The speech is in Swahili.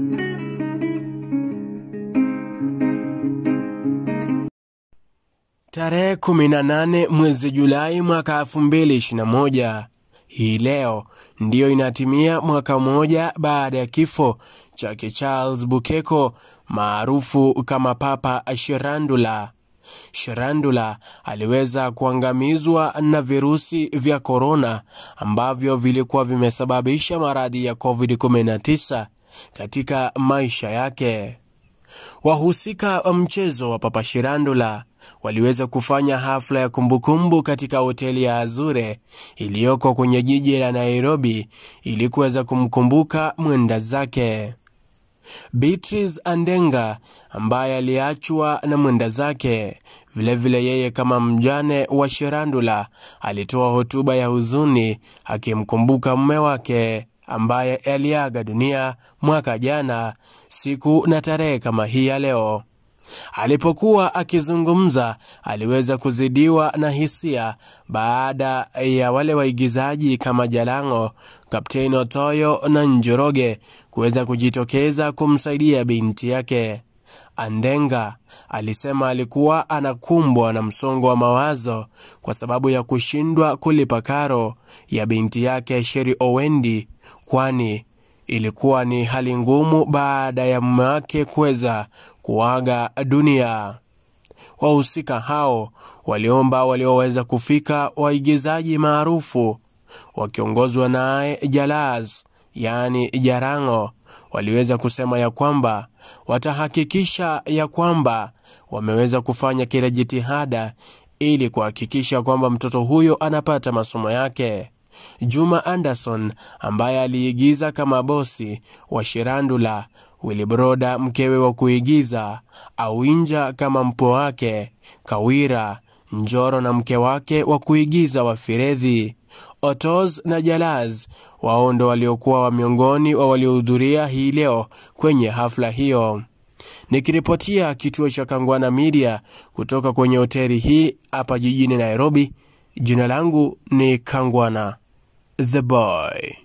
Tarehe 18 mwezi Julai mwaka 2021, hii leo ndiyo inatimia mwaka mmoja baada ya kifo chake Charles Bukeko maarufu kama Papa Shirandula. Shirandula aliweza kuangamizwa na virusi vya korona ambavyo vilikuwa vimesababisha maradhi ya COVID-19 katika maisha yake. Wahusika wa mchezo wa Papa Shirandula waliweza kufanya hafla ya kumbukumbu katika hoteli ya Azure iliyoko kwenye jiji la Nairobi ili kuweza kumkumbuka mwenda zake. Beatrice Andenga ambaye aliachwa na mwenda zake, vilevile vile yeye kama mjane wa Shirandula alitoa hotuba ya huzuni akimkumbuka mume wake ambaye aliaga dunia mwaka jana siku na tarehe kama hii ya leo. Alipokuwa akizungumza aliweza kuzidiwa na hisia baada ya wale waigizaji kama Jalango, Kapteni Otoyo na Njoroge kuweza kujitokeza kumsaidia binti yake. Andenga alisema alikuwa anakumbwa na msongo wa mawazo kwa sababu ya kushindwa kulipa karo ya binti yake Sheri Owendi, kwani ilikuwa ni hali ngumu baada ya mume wake kuweza kuaga dunia. Wahusika hao waliomba walioweza kufika waigizaji maarufu wakiongozwa naye Jalaz, yaani Jarango, waliweza kusema ya kwamba watahakikisha ya kwamba wameweza kufanya kila jitihada ili kuhakikisha kwamba mtoto huyo anapata masomo yake. Juma Anderson ambaye aliigiza kama bosi wa Shirandula, Wilibroda mkewe wa kuigiza, Awinja kama mpo wake, Kawira Njoro na mke wake wa kuigiza wa Firedhi, Otoz na Jalaz wao ndo waliokuwa wa miongoni wa waliohudhuria hii leo kwenye hafla hiyo. Nikiripotia kituo cha Kangwana Media kutoka kwenye hoteli hii hapa jijini Nairobi, jina langu ni Kangwana the Boy.